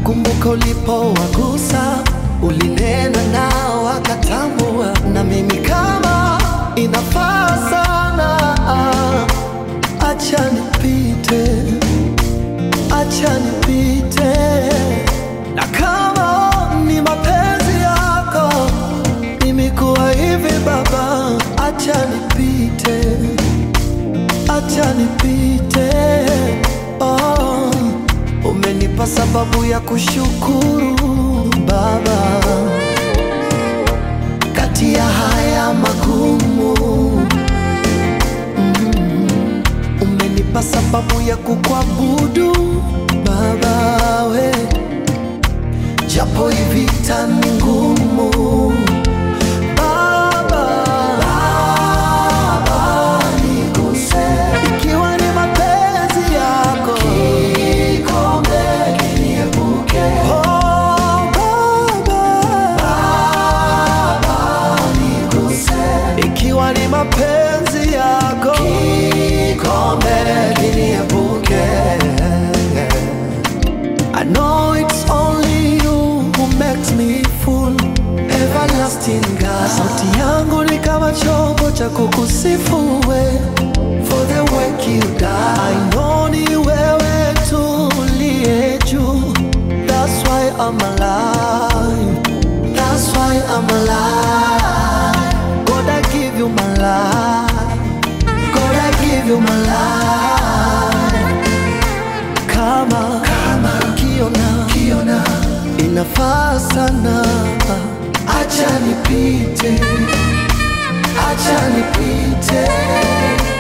Nakumbuka ulipowagusa, ulinena nao wakatambua, na mimi kama inafaa sana, acha nipite, acha nipite, na kama ni mapenzi yako mimi kuwa hivi Baba, acha nipite, acha nipite. Oh, umenipa sababu ya kushukuru Baba, kati ya haya magumu mm, umenipa sababu ya kukuabudu Baba we, japo hivi vita ni ngumu Baba, Baba, niguse. Ikiwa ni mapenzi yako, kikombe kiniepuke. Oh, Baba, Baba, niguse. Ikiwa ni mapenzi yako, kikombe kiniepuke. I know it's only you who makes me full Everlasting God Sauti yangu ni kama chombo cha kukusifu we For the work you done I know ni wewe tu uliye juu That's why I'm alive That's why I'm alive God I give you my life God I give you my life kama kama kiona kiona inafaa sana, acha nipite, acha nipite,